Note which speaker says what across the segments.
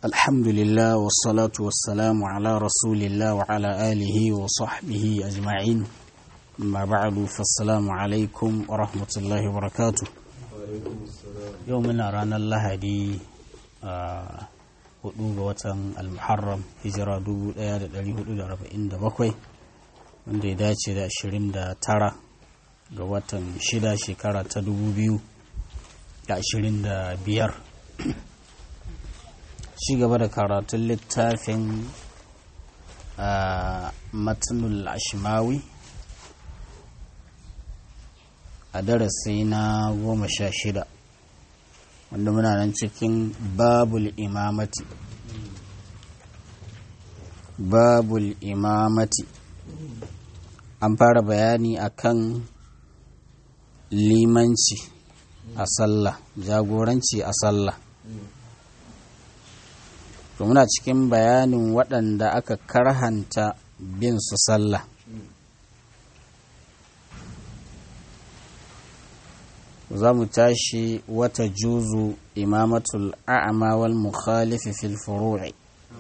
Speaker 1: الحمد لله والصلاة والسلام على رسول الله وعلى آله وصحبه أجمعين أما بعد فالسلام عليكم ورحمة الله وبركاته يومنا رانا الله دي hudu ga watan almuharram hijira 1447 wanda ya dace da 29 ga watan 6 shekara ta 2025 ci gaba da karatun littafin matnul ashmawi a darasi na goma sha shida wanda muna nan cikin babul imamati babul imamati an fara bayani akan limanci a sallah jagoranci a sallah to muna cikin bayanin waɗanda aka karhanta bin su sallah za mu tashi wata juzu imamatul a'ama wal mukhalifi fil furu'i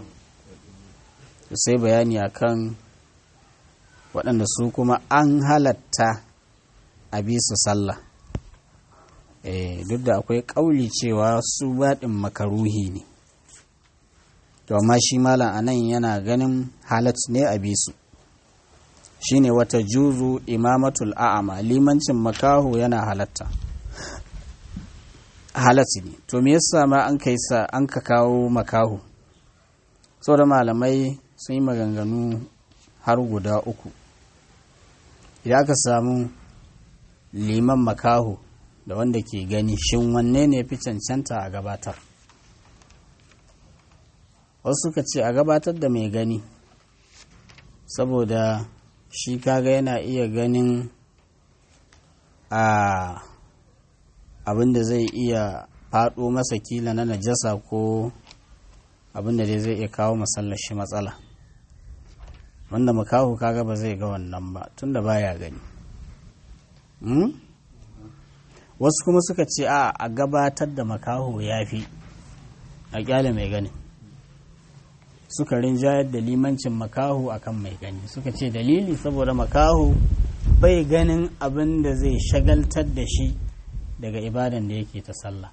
Speaker 1: sai bayani akan waɗanda su kuma an halatta a bisa sallah eh duk da akwai ƙauli cewa su baɗin makaruhi ne to amma shi malam anan yana ganin halat ne a bisu shine wata juzu imamatul a'ama limancin makaho yana halatta halatti ne to me yasa ma an kai sa an ka kawo makaho saboda malamai sun yi maganganu har guda uku idan aka samu liman makaho da wanda ke gani shin wanne ne fi cancanta a gabatar wasu suka ce a gabatar da mai gani saboda shi kaga yana iya ganin a abin da zai iya faɗo masa kila na najasa ko abin da dai zai iya kawo masallashi matsala wanda makahu kaga ba zai ga wannan ba tunda baya gani wasu kuma suka ce a a gabatar da makaho ya fi a kyale mai gani suka rinjayar da limancin makaho akan mai gani suka ce dalili saboda makaho bai ganin abin da zai shagaltar da shi daga ibadan da yake ta sallah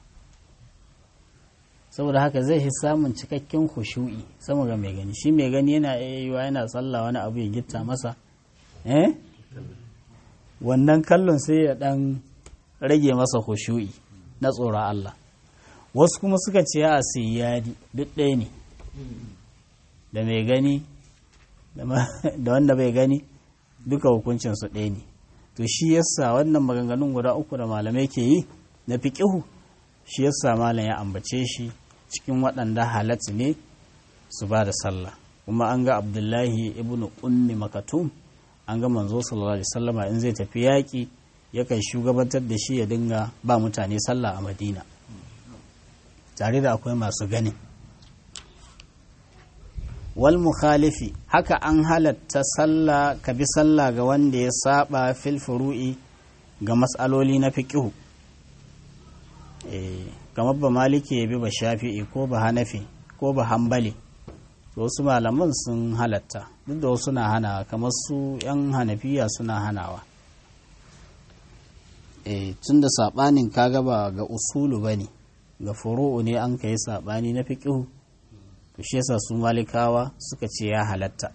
Speaker 1: saboda haka zai fi samun cikakken khushu'i sama ga mai gani shi mai gani yana yiwa yana sallah wani abu ya gitta masa eh wannan kallon sai ya dan rage masa khushu'i na tsoron Allah wasu kuma suka ce a siyadi duk ɗaya ne da mai gani da wanda bai gani duka hukuncinsu ɗaya ne to shi yasa wannan maganganun guda uku da malamai ke yi na fiƙihu shi yasa malam ya ambace shi cikin waɗanda halatta ne su ba da sallah kuma an ga abdullahi ibn ummi makatum an ga manzo sallallahu alaihi wasallama in zai tafi yaƙi yakan shugabantar da shi ya dinga ba mutane sallah a madina tare da akwai masu ganin wal mukhalifi haka an halatta sallah ka bi sallah ga wanda ya saba fil furu'i ga matsaloli na fiqihu eh kamar ba maliki ya bi ba shafi'i ko ba hanafi ko ba hambali to wasu malaman sun halatta duk da wasu na hana kamar su yan hanafiya suna hanawa eh tunda sabanin kaga ba ga usulu bane ga furu'u ne an kai sabani na fiqihu to shi yasa su malikawa suka ce ya halatta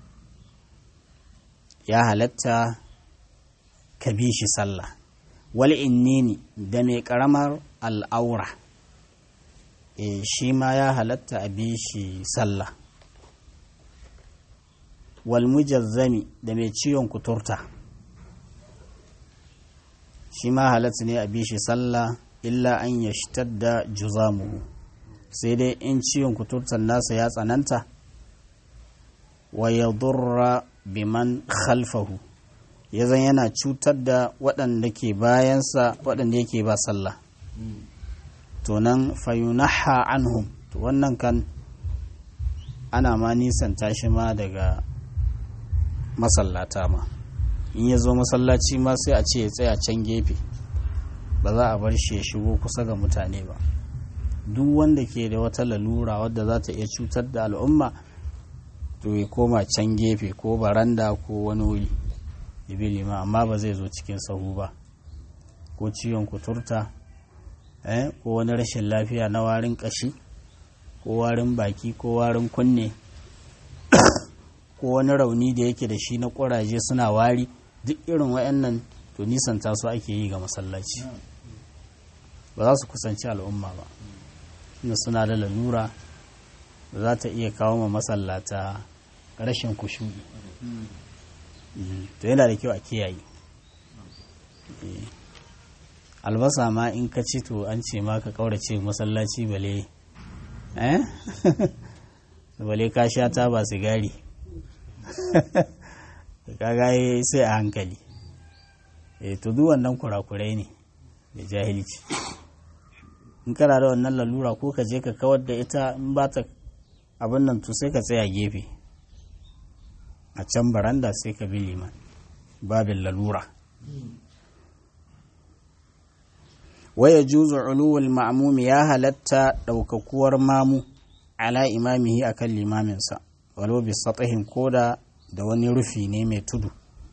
Speaker 1: ya halatta ka bi shi sallah wal innini da mai karamar al'aura e shi ma ya halatta a bi shi sallah wal mujazzami da mai ciwon kuturta shi ma halatta ne a bi shi sallah illa an yashtadda juzamuhu sai dai in ciwon kuturtar nasa ya tsananta wa ya durra biman khalfahu ya zan yana cutar da waɗanda ke bayansa waɗanda yake ba sallah to nan fayunaha anhum to wannan kan ana ma nisan tashi ma daga masallata ma in ya zo masallaci ma sai a ce ya tsaya can gefe ba za a bar shi ya shigo kusa ga mutane ba duk wanda ke da wata lalura wadda za ta iya cutar da al'umma to ya koma can gefe ko baranda ko wani wuri ya bi liman amma ba zai zo cikin sahu ba ko ciwon kuturta eh, ko wani rashin lafiya na warin kashi ko warin baki ko warin kunne ko wani rauni da yake da shi na ƙuraje suna wari duk irin wayannan to nisanta su ake yi ga masallaci ba za su kusanci al'umma ba inda suna da lalura da za ta iya kawo ma masallata rashin kushu'i to yana da kyau a kiyaye albasa ma in ka ci to an ce ma ka kaurace masallaci bale eh bale ka sha ta ba sigari kaga sai a hankali eh to duk wannan kurakurai ne da jahilci in kana da wannan lalura ko ka je ka kawar da ita in ba ta abin nan to sai ka tsaya gefe a can baranda sai ka bi liman babin lalura waya juzu uluwul ma'mumi ya halatta ɗaukakuwar mamu ala imamihi akan limaminsa walau bi satahin koda da wani rufi ne mai tudu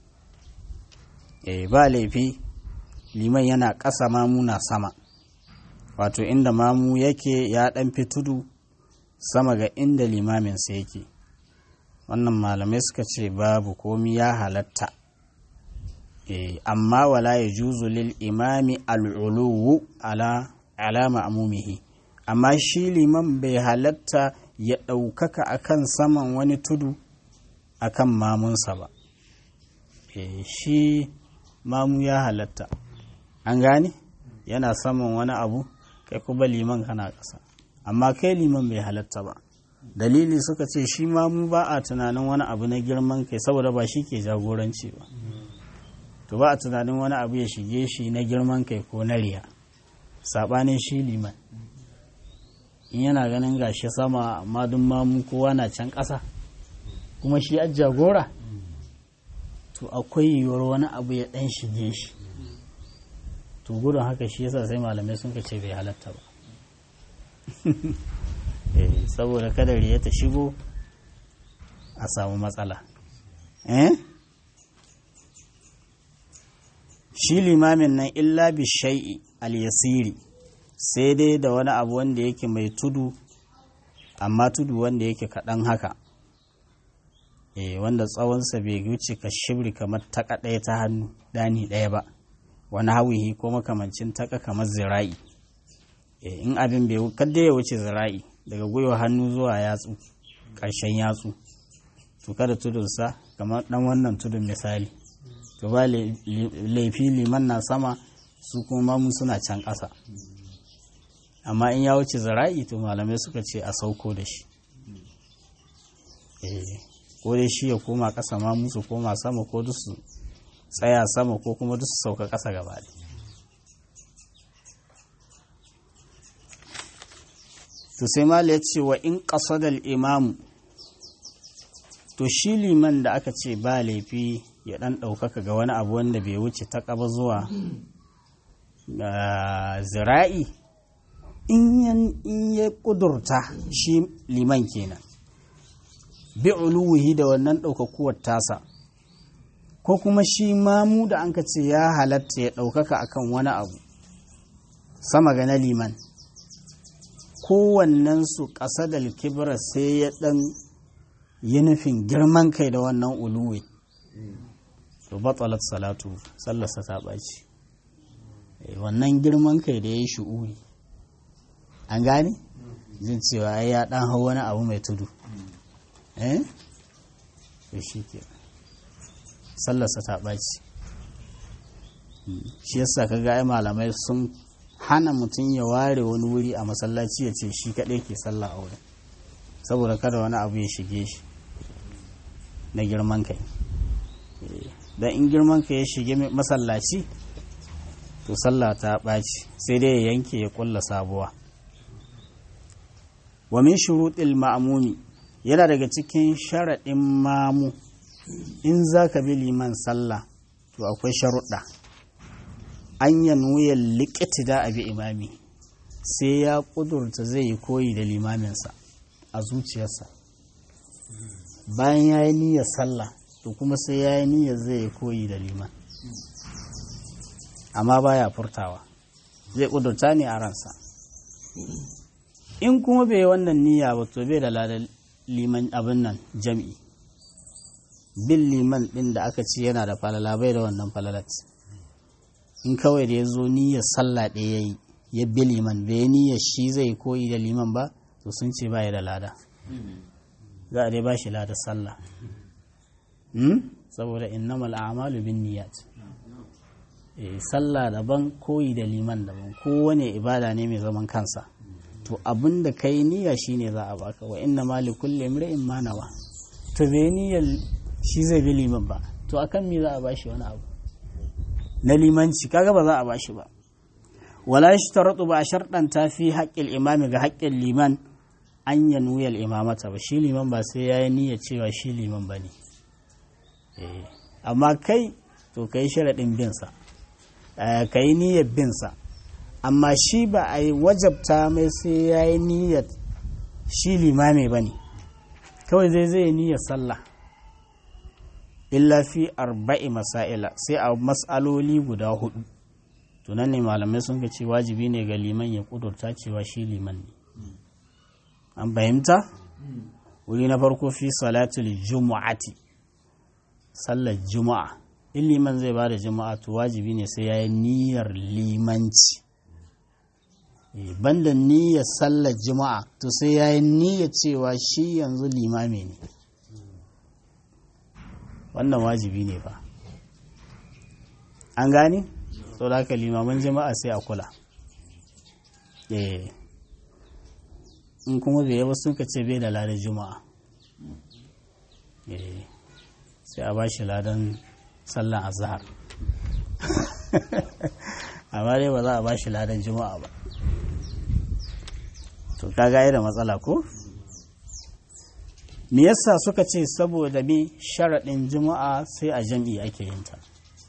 Speaker 1: eh ba laifi liman yana ƙasa mamu na sama wato inda mamu yake ya ɗan fi tudu sama ga inda limaminsa yake wannan malamai suka ce babu komi ya halatta e, amma wala ya juzu lil imami al'uluwu ala alama amumihi amma shi liman bai halatta ya ɗaukaka akan saman wani tudu akan mamunsa ba e, shi mamu ya halatta an gane yana saman wani abu kai kuma liman kana ƙasa amma kai liman bai halatta ba dalili suka ce shi ma mu ba a tunanin wani abu na girman kai saboda ba shi ke jagoranci ba to ba a tunanin wani abu ya shige shi na girman kai ko na riya saɓanin shi liman in yana ganin gashi sama amma duk mamu kowa na can ƙasa kuma shi a jagora to akwai yiwuwar wani abu ya ɗan shige shi to gudun haka shi yasa sai malamai sun ce bai halatta ba saboda kada riya ta shigo a samu matsala eh shi limamin nan illa bi shai'i al-yasiri sai dai da wani abu wanda yake mai tudu amma tudu wanda yake kaɗan haka eh wanda tsawonsa bai wuce ka shibri kamar taka ɗaya ta hannu ɗani ɗaya ba wani hawihi ko makamancin taka kamar zira'i in abin bai kadda ya wuce zira'i daga gwiwa hannu zuwa yatsu ƙarshen yatsu to kada tudunsa kamar ɗan wannan tudun misali to ba laifi liman na sama su kuma mamu suna can ƙasa amma in ya wuce zira'i to malamai suka ce a sauko da shi ko dai shi ya koma ƙasa mamu su koma sama ko duk su tsaya sama ko kuma duk su sauka ƙasa gaba to sai mala ya ce wa in ƙasadar imamu to shi liman da aka ce ba laifi ya ɗan ɗaukaka ga wani abu wanda bai wuce ta ƙaba zuwa zira'i in ya ƙudurta shi liman kenan bi uluwihi da wannan ɗaukakuwar tasa ko kuma shi mamu da an ka ce ya halatta ya ɗaukaka akan wani abu sama ga na liman kowannensu ƙasa da kibra sai ya ɗan yi nufin girman kai da wannan uluwi to batsalat salatu sallarsa ta ɓaci wannan girman kai da ya yi shu'uri an gane jin cewa ya ɗan hau wani abu mai tudu eh to shi ke sallarsa ta ɓaci shi yasa ka ga malamai sun hana mutum ya ware wani wuri a masallaci ya ce shi kaɗai ke sallah a wurin saboda kada wani abu ya shige shi na girman kai don in girman kai ya shige masallaci to sallah ta ɓaci sai dai ya yanke ya ƙulla sabuwa wa min shuruɗil ma'amumi yana daga cikin sharaɗin mamu in za ka bi liman sallah to akwai sharuɗa an ya nuya likiti da abi imami sai ya ƙudurta zai yi koyi da limaminsa a zuciyarsa bayan ya yi niyyar sallah to kuma sai ya yi niyyar zai yi koyi da liman amma baya furtawa zai ƙudurta ne a ransa in kuma bai wannan niyya ba to bai da ladan liman abin nan jam'i bin liman ɗin da aka ce yana da falala bai da wannan falalat in kawai da ya zo niyyar sallah ɗaya ya yi ya bi liman bai niyyar shi zai koyi da liman ba to sun ce baya da lada za a dai ba shi lada sallah saboda innamal a'malu bin niyyat sallah daban koyi da liman daban kowane ibada ne mai zaman kansa to abin da kai niyya shine za a baka wa inna ma li kulli imri'in ma nawa to bai niyyar shi zai bi liman ba to akan me za a bashi wani abu na limanci kaga ba za a bashi ba wala yashtaratu ba sharɗan ta fi haƙƙin imami ga haƙƙin liman an ya nuya imamata ba shi liman ba sai ya yi niyyar cewa shi liman ba ne amma kai to kai sharaɗin binsa ka yi niyyar binsa amma shi ba a yi wajabta mai sai ya yi niyyar shi limami ba ne kawai zai zai niyyar sallah illa fi arba'i masaila sai a mas'aloli guda hudu tunan ne malamai sun ce wajibi ne ga liman ya kudurta cewa shi liman ne an fahimta wuri na farko fi salatul jumu'ati sallar juma'a in liman zai ba da juma'a to wajibi ne sai ya yi niyyar limanci banda niyyar sallar juma'a to sai ya yi niyyar cewa shi yanzu limami ne wannan wajibi ne ba an gane sau da haka limaman jama'a sai a kula in kuma bai yaba sun ka ce bai da ladan juma'a sai a ba shi ladan sallan azhar amma dai ba za a ba shi ladan juma'a ba to kaga da matsala ko me yasa suka ce saboda me sharaɗin juma'a sai a jam'i ake yin ta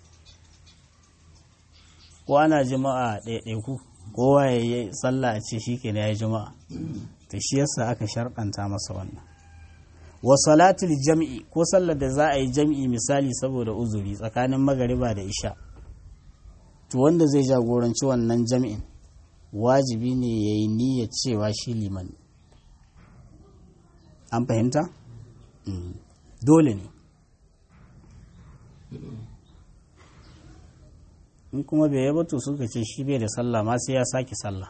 Speaker 1: ko ana juma'a ɗaiɗaiku kowa ya yi sallah a ce shi ke ya yi juma'a ta shi yasa aka sharɗanta masa wannan wa salatul jam'i ko sallar da za a yi jam'i misali saboda uzuri tsakanin magariba da isha to wanda zai jagoranci wannan jam'in wajibi ne ya yi niyyar cewa shi liman an fahimta? dole ne in kuma bai yaba to suka ce shi bai da sallah ma sai ya sake sallah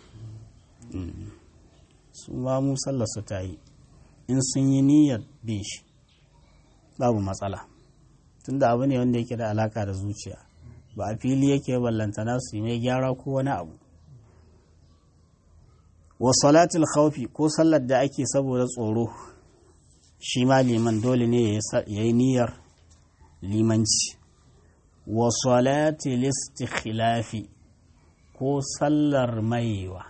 Speaker 1: su ma mu sallar su ta yi in sun yi niyyar bin shi babu matsala tunda abu ne wanda yake da alaka da zuciya ba a fili yake ballantana su yi mai gyara ko wani abu wa salatul khawfi ko sallar da ake saboda tsoro shi ma liman dole ne ya yi niyyar limanci wa salatul istikhilafi ko sallar maiwa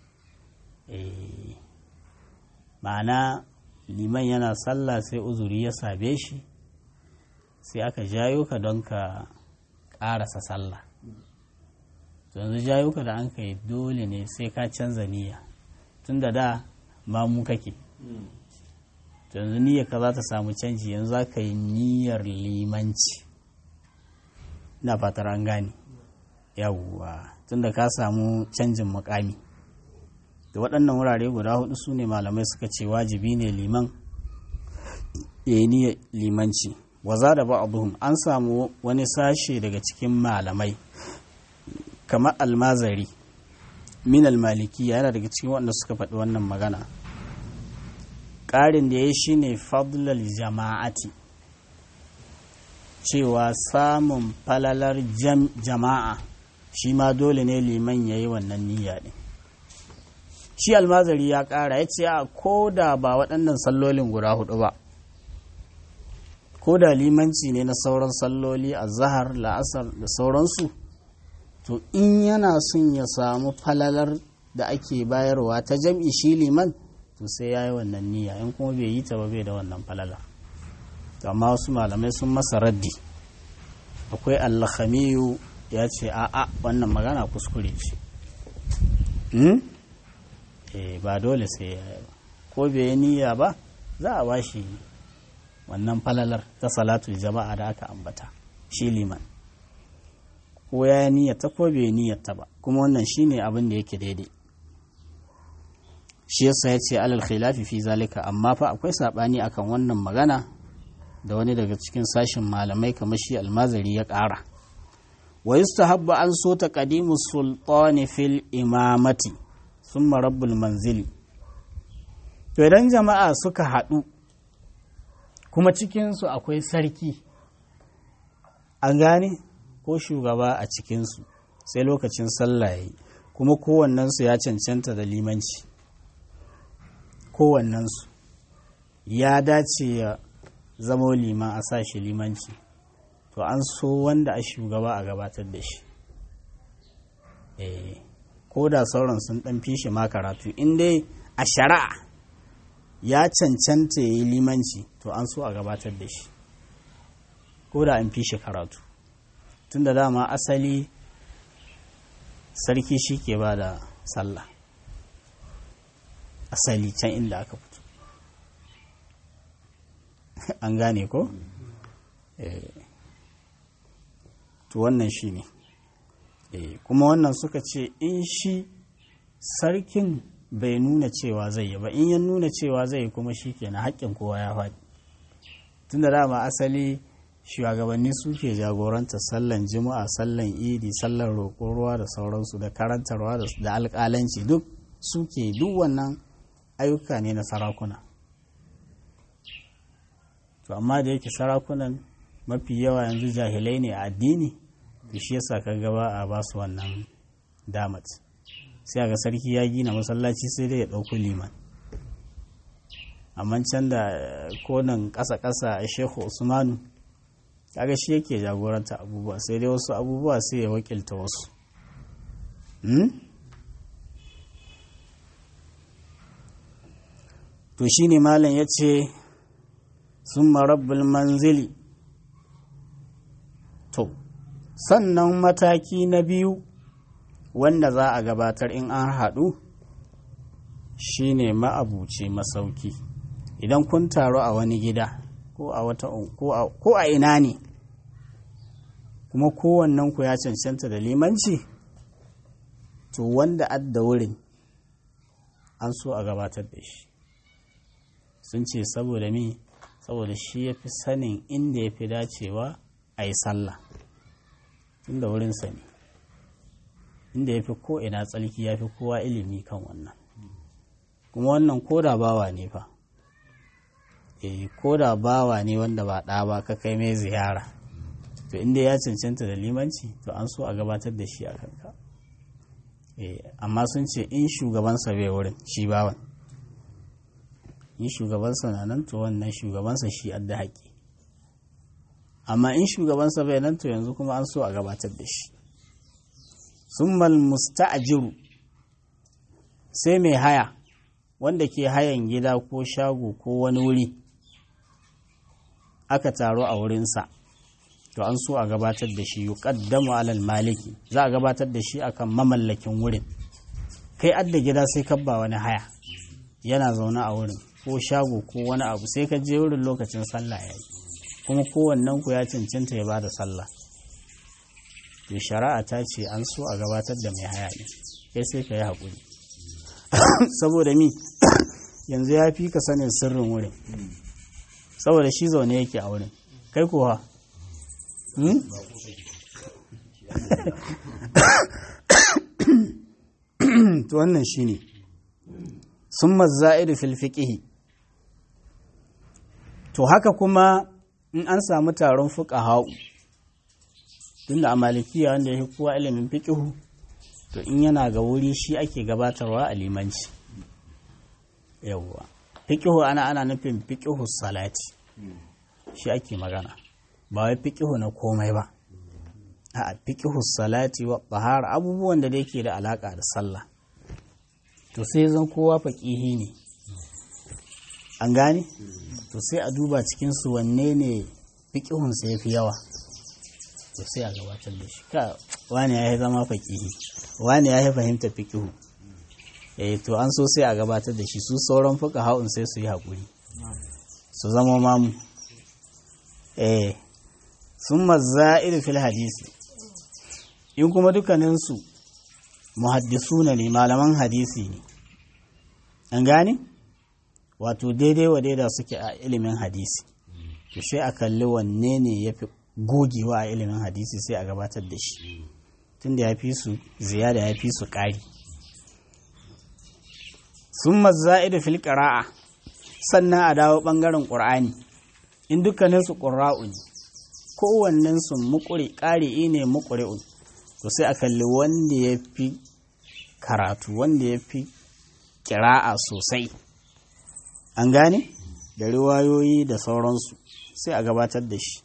Speaker 1: ma'ana liman yana sallah sai uzuri ya sabe shi sai aka jayo ka don ka ƙarasa sallah yanzu jayo ka da an kai dole ne sai ka canza niyya tun da da mamu kake yanzu niyyar ka za ta samu canji yanzu za ka yi niyyar limanci na fatar an gane yawwa tun da ka samu canjin mukami da waɗannan wurare guda hudu su ne malamai suka ce wajibi ne liman ya yi niyyar limanci waza da ba'aduhum an samu wani sashe daga cikin malamai kamar almazari min almaliki yana daga cikin wanda suka faɗi wannan magana ƙarin da ya shi ne fadlal jama'ati cewa samun falalar jama'a shi ma dole ne liman ya yi wannan niyya ɗin shi almazari ya ƙara ya ce a ko da ba waɗannan sallolin guda hudu ba ko da limanci ne na sauran salloli a zahar la'asar da sauransu to in yana son ya samu falalar da ake bayarwa ta jam'i shi liman to sai ya yi wannan niyya in kuma bai yi ta ba bai da wannan falala to amma wasu malamai sun masa raddi akwai allahamiyu ya ce a'a wannan magana kuskure ce ba dole sai ya ko bai niyya ba za a ba shi wannan falalar ta salatul jama'a da aka ambata shi liman ko ya niyyata ko bai niyyata ba kuma wannan shine abin da yake daidai shi yasa ya ce alal khilafi fi zalika amma fa akwai sabani akan wannan magana da wani daga cikin sashin malamai kamar shi almazari ya ƙara wa yustahabba an so ta qadimu sultani fil imamati summa rabbul manzili to idan jama'a suka haɗu kuma cikinsu akwai sarki an gane ko shugaba a cikinsu sai lokacin sallah ya yi kuma kowannensu ya cancanta da limanci kowannensu ya dace ya zama liman a sa shi limanci to an so wanda a shugaba a gabatar da shi ko da sauran sun ɗan fi shi ma karatu in dai a shari'a ya cancanta ya yi limanci to an so a gabatar da shi ko da an fi shi karatu tun da dama asali sarki shi ke ba da sallah asali can inda aka fito an gane ko? to wannan shi ne kuma wannan suka ce in shi sarkin bai nuna cewa zai yi ba in ya nuna cewa zai yi kuma shi ke na haƙƙin kowa ya faɗi tun da dama asali shugabanni suke jagoranta sallan juma'a sallan idi sallan roƙon ruwa da sauransu da karantarwa da alƙalanci duk suke duk wannan ayyuka ne na sarakuna to amma da yake sarakunan mafi yawa yanzu jahilai ne a addini to shi yasa ka gaba a ba su wannan damat sai ga sarki ya gina masallaci sai dai ya ɗauko liman amma can da konan ƙasa-ƙasa a shehu usmanu kaga shi yake jagoranta abubuwa sai dai wasu abubuwa sai ya wakilta wasu to shi ne malam ya ce sun marabbul manzili to sannan mataki na biyu wanda za a gabatar in an haɗu shi ne ma'abuci masauki idan kun taru a wani gida ko a wata ko a ina ne kuma kowannen ku ya cancanta da limanci to wanda adda wurin an so a gabatar da shi sun ce saboda mi saboda shi ya fi sanin inda ya fi dacewa a yi sallah inda wurinsa ne inda ya fi ko'ina tsalki ya fi kowa ilimi kan wannan kuma wannan koda bawa ne fa eh koda bawa ne wanda ba ɗa ba ka kai mai ziyara to inda ya cancanta da limanci to an so a gabatar da shi a kanka amma sun ce in shugabansa bai wurin shi bawan in shugabansa na nan to wannan shugabansa shi adda haƙi amma in shugabansa bai nan to yanzu kuma an so a gabatar da shi summal musta'jiru sai mai haya wanda ke hayan gida ko shago ko wani wuri aka taro a wurinsa to an so a gabatar da shi yuqaddamu alal maliki za a gabatar da shi akan mamallakin wurin kai adda gida sai kabba wani haya yana zaune a wurin ko shago ko wani abu sai ka je wurin lokacin sallah ya yi kuma kowannen ku ya cancanta ya bada sallah to shari'a ta ce an so a gabatar da mai haya ne kai sai ka yi haƙuri saboda mi yanzu ya fi ka sanin sirrin wurin saboda shi zaune yake a wurin kai kuwa to wannan shi ne sun mazza'idu fil fiƙihi to haka kuma in an samu taron fuka hau tunda a malikiya wanda ya fi kowa ilimin fiƙihu to in yana ga wuri shi ake gabatarwa a limanci yawwa fiƙihu ana ana nufin fiƙihu salati shi ake magana ba wai fiƙihu na komai ba a fiƙihu salati wa bahar abubuwan da yake da alaƙa da sallah to sai zan kowa faƙihi ne an gane to sai a duba cikinsu wanne ne fiƙihunsa ya fi yawa to sai a gabatar da shi ka wani ya yi zama faƙihi wani ya yi fahimta fiƙihu eh to an so sai a gabatar da shi su sauran fuka ha'un sai su yi haƙuri su zama mamu eh sun mazza'ir fil hadisi in kuma dukkaninsu muhaddisuna ne malaman hadisi ne an gane wato daidai wa daida suke a ilimin hadisi to sai a kalli wanne ne ya fi gogewa a ilimin hadisi sai a gabatar da shi tunda ya fi su ziyada ya fi su ƙari sun mazza'idu fil ƙara'a sannan a dawo ɓangaren ƙur'ani in dukkaninsu ƙura'u ne kowannensu muƙuri ƙari'i ne muƙuri'un to sai a kalli wanda ya fi karatu wanda ya fi ƙira'a sosai an gane da riwayoyi da sauransu sai a gabatar da shi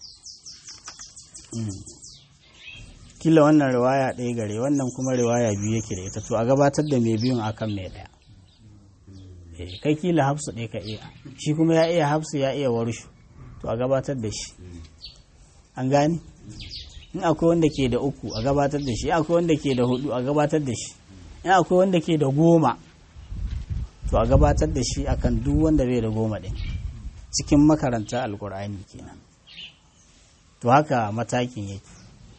Speaker 1: kila wannan riwaya ɗaya gare wannan kuma riwaya biyu yake da ita to a gabatar da mai biyun akan mai ɗaya kai kila hafsu ɗaya ka iya shi kuma ya iya hafsu ya iya warshu to a gabatar da shi an gane in akwai wanda ke da uku a gabatar da shi in akwai wanda ke da hudu a gabatar da shi in akwai wanda ke da goma to a gabatar da shi akan duk wanda bai da goma ɗin cikin makaranta alkur'ani kenan to haka matakin yake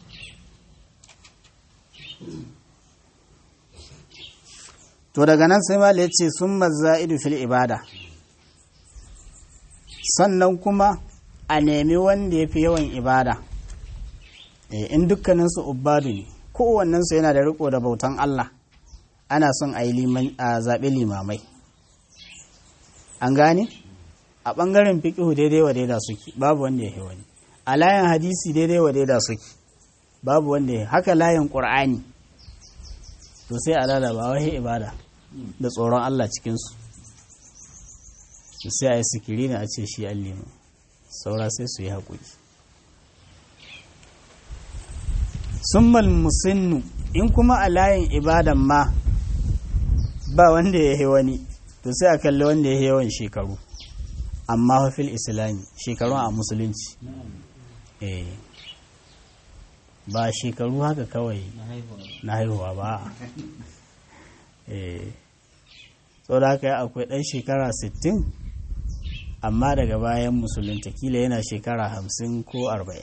Speaker 1: to daga nan sai mala ya ce sun mazza'idu fil ibada sannan kuma a nemi wanda ya fi yawan ibada in dukkaninsu ubadu ne kowannensu yana da riko da bautan Allah ana son a yi zaɓe limamai an gane a ɓangaren fiƙihu daidai wa daida suke babu wanda ya wani a layin hadisi daidai wa daida suke babu wanda ya haka layin ƙur'ani to sai a lalaba wahi ibada da tsoron Allah cikinsu sai a yi sikiri na a ce shi allima saura sai su yi haƙuri summal musinnu in kuma a layin ibadan ma ba wanda ya yi wani to sai a kalli wanda ya yi yawan shekaru amma fil islami shekaru a musulunci eh ba shekaru haka kawai na haihuwa ba eh da haka akwai ɗan shekara 60 amma daga bayan musulunta kila yana shekara 50 ko 40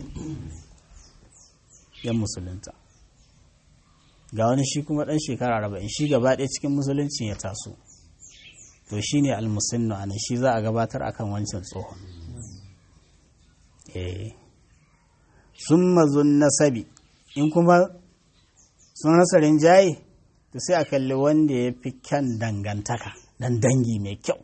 Speaker 1: yan musulunta ga wani shi kuma ɗan shekara 40 shi gaba ɗaya cikin musulunci ya taso to shi ne almusinnu a shi za a gabatar akan wancan tsohon eh sun mazun nasabi in kuma sun rasa rinjaye to sai a kalli wanda ya fi kyan dangantaka dan dangi mai kyau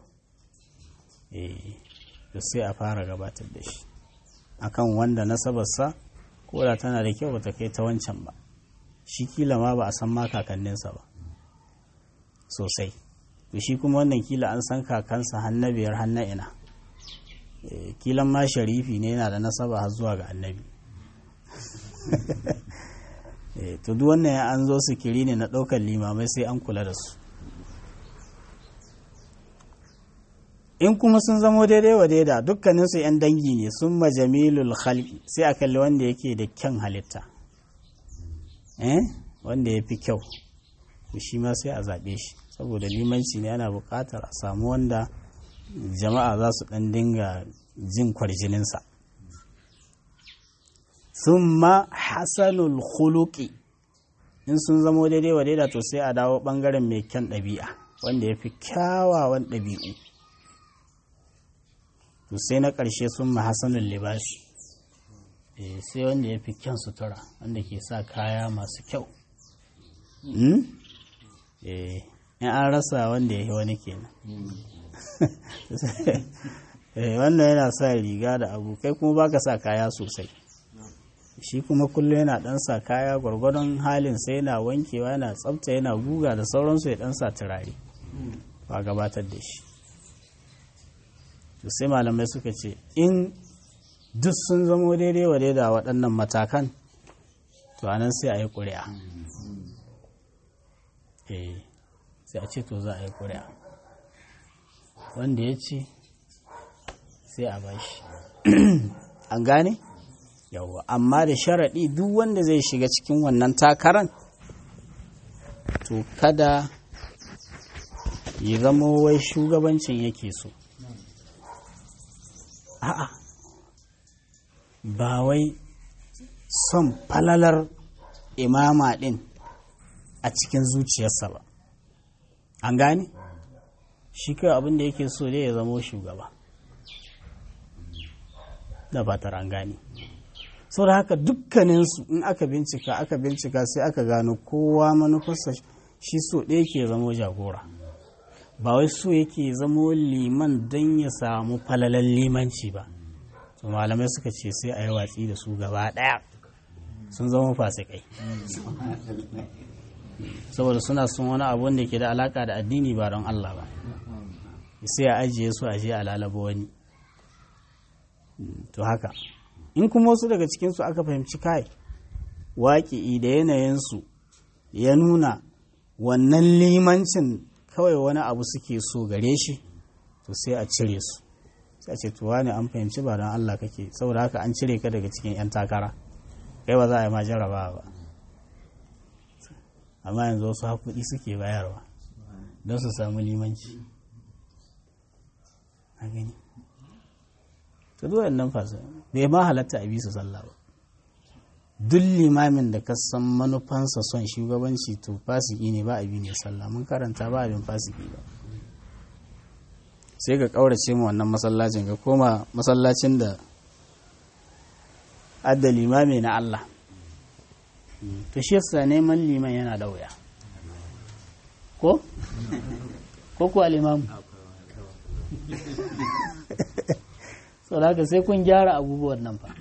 Speaker 1: to sai a fara gabatar da shi akan wanda nasabarsa ko da tana da kyau bata kai ta wancan ba shi kila ma ba a san ma kakanninsa ba sosai to shi kuma wannan kila an san kakansa hannabiyar hanna ina kilan ma sharifi ne yana da nasaba har zuwa ga annabi to duk wannan an zo su kiri ne na ɗaukar limamai sai an kula da su in kuma sun zamo daidai wa daida dukkaninsu 'yan dangi ne sun majamilul khalqi sai a kalli wanda yake da kyan halitta eh wanda ya fi kyau shi ma sai a zaɓe shi saboda limanci ne ana buƙatar a samu wanda jama'a za su ɗan dinga jin kwarjininsa summa hasanul khuluqi in sun zamo daidai wa daida to sai a dawo ɓangaren mai kyan ɗabi'a wanda ya fi kyawawan ɗabi'u to sai na ƙarshe sun mahasanin libasi sai wanda ya fi kyan sutura wanda ke sa kaya masu kyau in an rasa wanda ya yi wani kenan wannan yana sa riga da abu kai kuma baka sa kaya sosai shi kuma kullum yana dan sa kaya gwargwadon halin sai yana wankewa yana tsafta yana guga da sauransu ya dan sa turare ba gabatar da shi to sai malamai suka ce in duk sun zamo daidai wa daida waɗannan matakan to anan sai a yi ƙuri'a eh sai a ce to za a yi ƙuri'a wanda ya ce sai a bashi an gane yawwa amma da sharaɗi duk wanda zai shiga cikin wannan takaran to kada ya zama wai shugabancin yake so a'a ba wai son falalar imama ɗin a cikin zuciyarsa ba an gane shi kai abin da yake so dai ya zama shugaba da fatar an gane sau da haka dukkaninsu in aka bincika aka bincika sai aka gano kowa manufarsa shi so ɗaya ke zamo jagora ba wai so yake zamo liman don ya samu falalan limanci ba to malamai suka ce sai a yi watsi da su gaba ɗaya sun zama fasikai saboda suna son wani abu wanda ke da alaka da addini ba don Allah ba sai a ajiye su a je a lalaba wani to haka in kuma wasu daga cikinsu aka fahimci kai waƙi da yanayinsu ya nuna wannan limancin kawai wani abu suke so gare shi to sai a cire su sai a ce tuwa ne an fahimci ba don Allah kake saboda haka an cire ka daga cikin 'yan takara kai ba za a yi ma jarraba ba amma yanzu wasu hakuɗi suke bayarwa don su samu limanci a gani ta duwa nan fasa bai ma halatta a bisa sallah ba duk limamin da ka san manufansa son shugabanci to fasiki ne ba abi ne sallah mun karanta ba abin fasiki ba sai ka kaurace mu wannan masallacin ka koma masallacin da adda limami na Allah to shi yasa neman liman yana da wuya ko ko ku alimamu sau da haka sai kun gyara abubuwan nan fa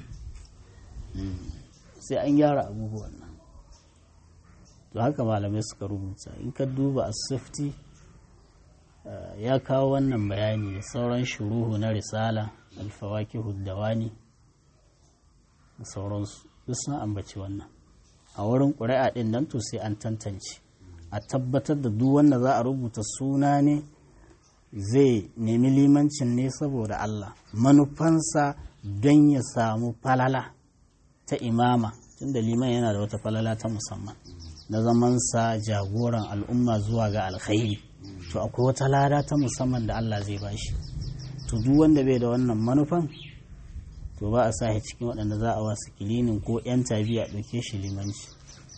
Speaker 1: sai an gyara abubuwan nan to haka malamai suka rubuta in ka duba a safety ya kawo wannan bayani da sauran shuruhu na risala alfawaki huddawani da sauransu duk sun ambaci wannan a wurin ƙuri'a ɗin nan to sai an tantance a tabbatar da duk wanda za a rubuta suna ne zai nemi limancin ne saboda Allah manufansa don ya samu falala ta imama tunda liman yana da wata falala ta musamman na zamansa jagoran al'umma zuwa ga alkhairi to akwai wata lada ta musamman da Allah zai bashi to duk wanda bai da wannan manufan to ba a sa cikin waɗanda za a wasu kilinin ko 'yan tabi a ɗauke shi limanci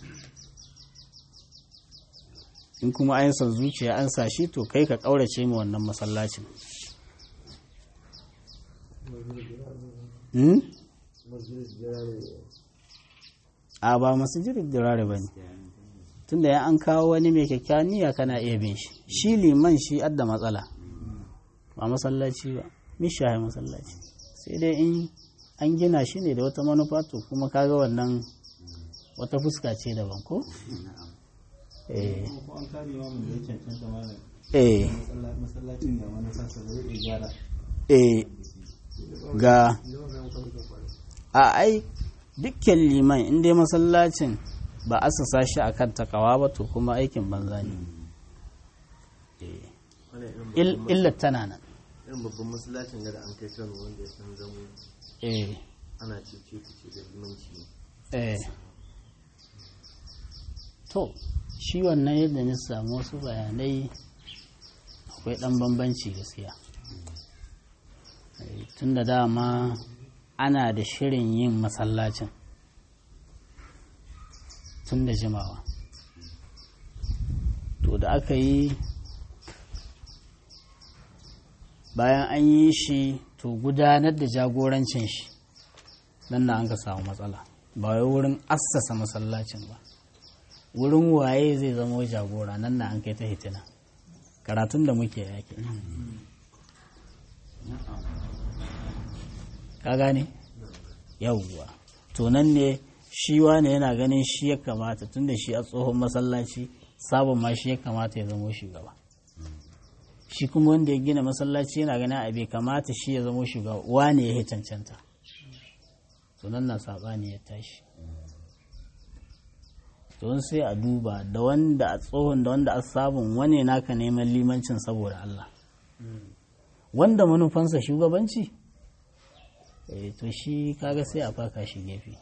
Speaker 1: in kuma an son zuciya an sa shi to kai ka ƙaurace mu wannan masallacin a ba masu jirin dirare ba ne tunda ya an kawo wani mai kyakkyawan niyya kana iya bin shi shi liman shi adda matsala ba masallaci ba mishaye masallaci sai dai in an gina shi ne da wata manufa to kuma kaga wannan wata fuska ce daban ko? eh eh ga a ai dukkan liman inda masallacin ba a sasa shi a kan takawa ba to kuma aikin banza ne illar tana nan
Speaker 2: irin babban masallacin da an kai kano wanda ya san zamo
Speaker 1: eh
Speaker 2: ana cece kuce da limanci ne
Speaker 1: eh to shi wannan yadda na samu wasu bayanai akwai ɗan bambanci gaskiya tun da dama ana da shirin yin masallacin tun da jimawa to da aka yi bayan an yi shi to gudanar da jagorancin shi nan na an ka samu matsala ba wai wurin assasa masallacin ba wurin waye zai zama jagora nan na an kai ta hitina karatun da muke yake ka gane yawwa to nan ne shi wane yana ganin shi ya kamata tun da shi a tsohon masallaci sabon ma shi ya kamata ya zama shugaba shi kuma wanda ya gina masallaci yana ganin a bai kamata shi ya zama shugaba wane ya cancanta to nan na saɓani ya tashi don sai a duba da wanda a tsohon da wanda a sabon wane naka neman limancin saboda Allah wanda manufansa shugabanci eh to shi kaga sai a faka shi gefe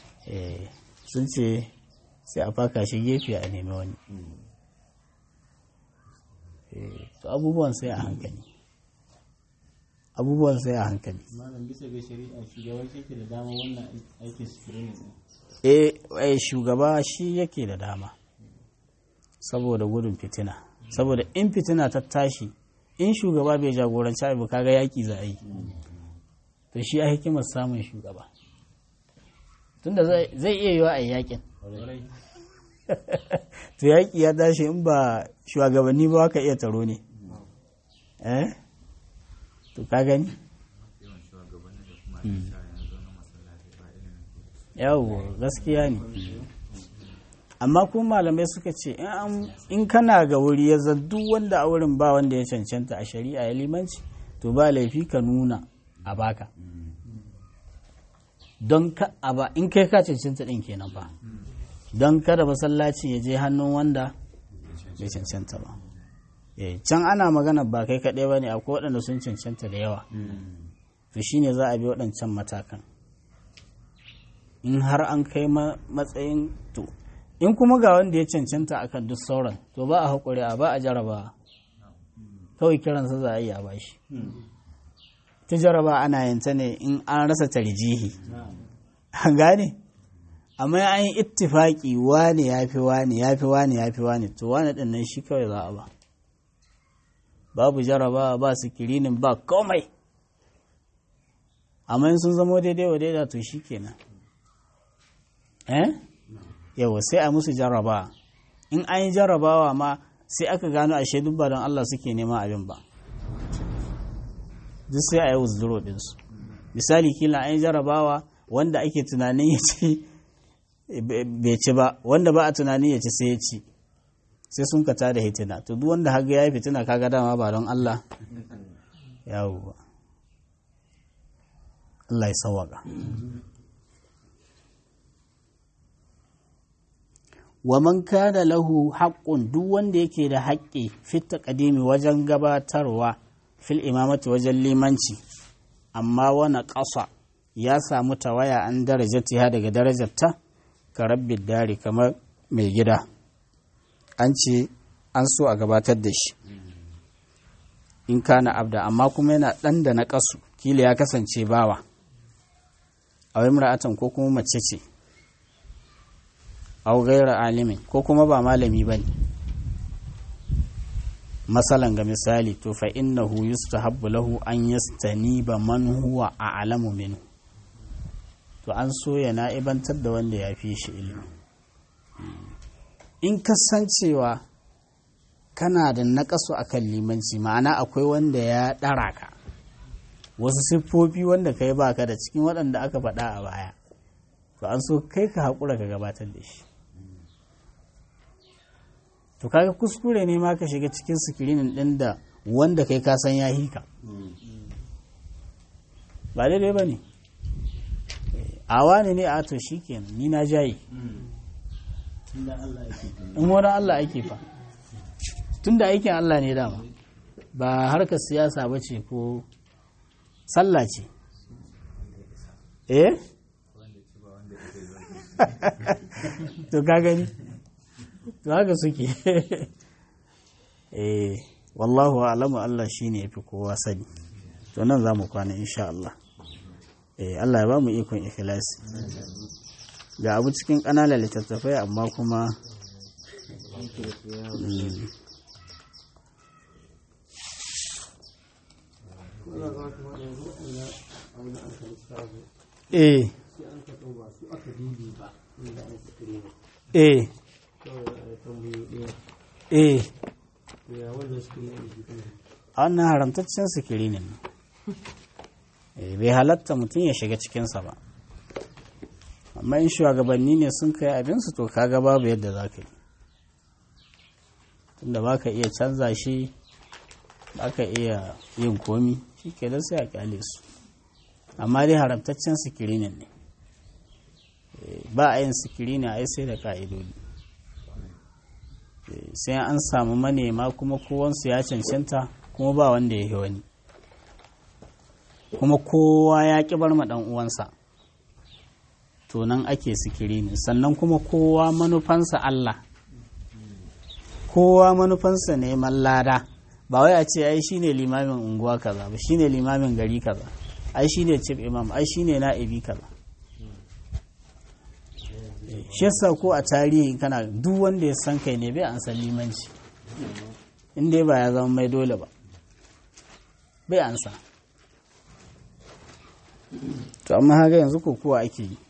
Speaker 1: eh sun ce sai a faka shi gefe a nemi wani Eh, to abubuwan sai a hankali abubuwan sai a hankali
Speaker 3: malam bisa ga shari'a shugaban shi ke da dama wannan aikin screening din
Speaker 1: eh eh, shugaba shi yake da dama saboda gudun fitina saboda in fitina ta tashi in shugaba bai jagoranci abu kaga yaki za a yi to shi a hikimar samun shugaba tunda zai zai iya yiwa a yi yakin
Speaker 3: kwarai
Speaker 1: to yaki ya tashi in ba shugabanni ba ka iya taro ne eh to ka gani yawo gaskiya ne amma kuma malamai suka ce in an- in kana ga wuri ya zan duk wanda a wurin ba wanda ya cancanta a shari'a ya limanci to ba laifi ka nuna a baka don ka a ba in kai ka cancanta din kenan fa don kada masallaci ya je hannun wanda bai cancanta ba Eh, can ana magana ba kai kaɗai ba ne akwai waɗanda sun cancanta da yawa to shine za a bi waɗancan matakan in har an kai ma- matsayin to in kuma ga wanda ya cancanta akan duk sauran to ba a haƙuri a ba a jaraba kawai kiransa za a yi a bashi ta jaraba ana yin ta ne in an rasa tarjihi an gane amma an yi ittifaki wane ya fi wane ya fi wane ya fi wane to wane ɗin nan shi kawai za a ba babu jaraba ba sikirinin ba komai amma in sun zamo daidai wa daida to shi kenan eh yawa sai a musu jaraba in an yi jarabawa ma sai aka gano ashe duk ba don Allah suke nema abin ba duk sai a yi withdraw ɗinsu misali kila an yi jarabawa wanda ake tunanin ya ci bai ci ba wanda ba a tunanin ya ci sai ya ci sai sun ka tada hitina to duk wanda haga ya yi fitina kaga dama ba don Allah yawo Allah ya sawaka wa man kana lahu haqqun duk wanda yake da haƙƙi fit taqdimi wajen gabatarwa fil imamati wajen limanci amma wani ƙasa ya samu tawaya an darajatiha daga darajarta ka rabbi dari kamar mai gida an ce an so a gabatar da shi in kana abda amma kuma yana ɗan da na ƙasu kila ya kasance bawa a wai mura'atan ko kuma mace ce au gaira alimin ko kuma ba malami ba ne masalan ga misali to fa innahu yustahabbu lahu an yastaniba man huwa a'lamu minhu to an so ya na'ibantar da wanda ya fi shi ilimi in kasancewa kana da naƙasu a kan limanci ma'ana akwai wanda ya ɗara ka wasu siffofi wanda kai baka da cikin waɗanda aka faɗa a baya to an so kai ka haƙura ka gabatar da shi to kaga kuskure ne ma ka shiga cikin sikirinin ɗin da wanda kai ka san ya hika ba daidai ba ne a wani ne a to shi kenan ni na jayi
Speaker 3: inda Allah yake
Speaker 1: in wani Allah ake fa tun da aikin Allah ne dama ba harkar siyasa ba ce ko sallah ce eh to ka gani to haka suke eh wallahu alamu Allah shine yafi kowa sani to nan za mu kwana insha Allah eh Allah ya ba mu ikon ikhlasi ga abu cikin ƙananan littattafai amma kuma mm, eh eh eh a wannan haramtaccen sikiri ne Eh, bai halatta mutum ya shiga cikinsa ba amma in shugabanni ne sun kai abinsu to kaga babu yadda za ka yi tunda ba ka iya canza shi ba ka iya yin komi shi ke sai a kyale su amma dai haramtaccen sikirinin ne Eh, ba a yin sikirinin ai sai da ka'idodi Eh, sai an samu manema kuma kowansu ya cancanta kuma ba wanda ya yi wani kuma kowa ya ƙi bar ma ɗan uwansa to nan ake sikirinin sannan kuma kowa manufansa Allah kowa manufansa neman lada ba wai a ce ai shine limamin unguwa kaza ba shine limamin gari kaza ai shine chief imam ai shine na'ibi kaza Eh, shi yasa ko a tarihi kana duk wanda ya san kai ne bai an san limanci in dai ba ya zama mai dole ba bai an sa to amma haka yanzu ko kuwa ake yi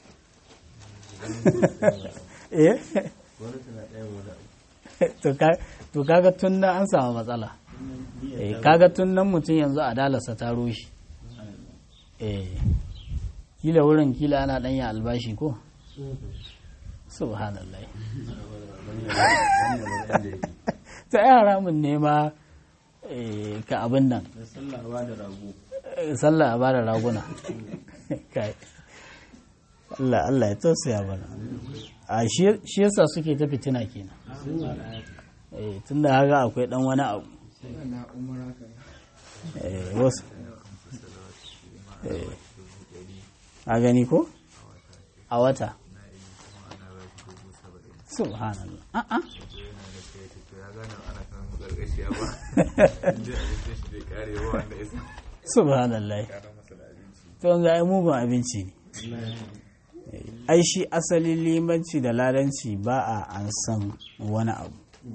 Speaker 1: eh
Speaker 2: wani tana ɗayan wani abu
Speaker 1: to ka- to kaga tun nan an samu matsala eh kaga tun nan mutum yanzu adalarsa ta rushe eh kila wurin kila ana ɗanya albashi ko subhanallah ta yi haramun ne ma eh, ka abin nan
Speaker 3: da sallah ba da rago
Speaker 1: eh, sallah a bada raguna Kai. Allah Allah ya tausaya bana a shi shi yasa suke ta fitina kenan eh tunda haka akwai dan wani abu eh wasu eh a gani ko a wata subhanallah a'a subhanallah to ga ai mugun abinci ne ai shi asalin limanci da ladanci ba a an san wani abu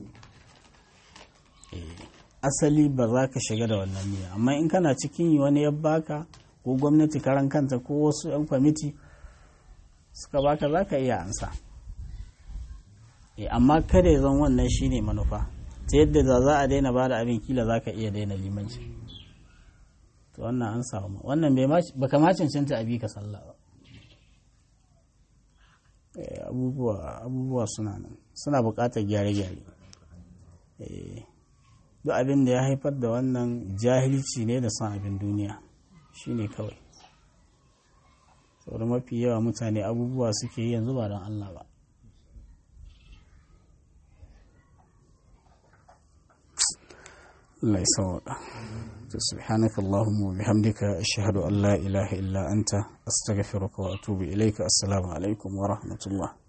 Speaker 1: Eh, asali ba za ka shiga da wannan niyya amma in kana cikin yi wani ya baka ko gwamnati karan kanta ko wasu 'yan kwamiti suka baka za ka iya ansa Eh, amma kada ya zan wannan shine manufa ta yadda da za a daina ba da abin kila za ka iya daina limanci to wannan an samu wannan bai ma baka ma cancanta abi ka sallah ba Eh, abubuwa abubuwa suna nan suna buƙatar gyare-gyare Eh, duk abin da ya haifar da wannan jahilci ne da son abin duniya shine kawai saboda mafi yawa mutane abubuwa suke yi yanzu ba don Allah ba Allah ya sauka سبحانك اللهم وبحمدك أشهد أن لا إله إلا أنت أستغفرك وأتوب إليك السلام عليكم ورحمة الله